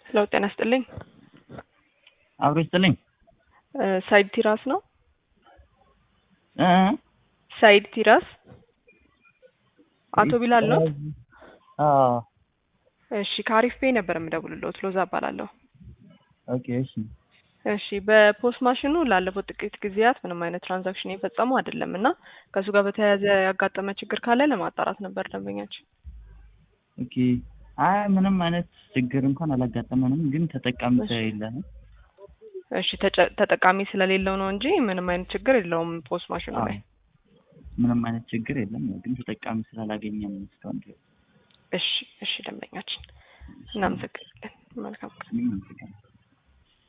ለው ጤና ይስጥልኝ። አብሮ ይስጥልኝ። ሳይድ ቲራስ ነው። እ ሳይድ ቲራስ አቶ ቢላል ነው። አዎ እሺ ከአሪፍ ፔ ነበር የምደውልልዎት። ሎዛ እባላለሁ። ኦኬ እሺ እሺ በፖስት ማሽኑ ላለፉት ጥቂት ጊዜያት ምንም አይነት ትራንዛክሽን የፈጸሙ አይደለም እና ከእሱ ጋር በተያያዘ ያጋጠመ ችግር ካለ ለማጣራት ነበር ደንበኛችን። ኦኬ አይ ምንም አይነት ችግር እንኳን አላጋጠመንም፣ ግን ተጠቃሚ እሺ። ስለሌለ ነው። እሺ ተጨ- ተጠቃሚ ስለሌለው ነው እንጂ ምንም አይነት ችግር የለውም ፖስት ማሽኑ አዎ ላይ። ምንም አይነት ችግር የለም፣ ግን ተጠቃሚ ስላላገኘ ነው እስካሁን ድረስ። እሺ እሺ ደንበኛችን እናመሰግናለን። መልካም ቀን። እኔም አመሰግናለሁ።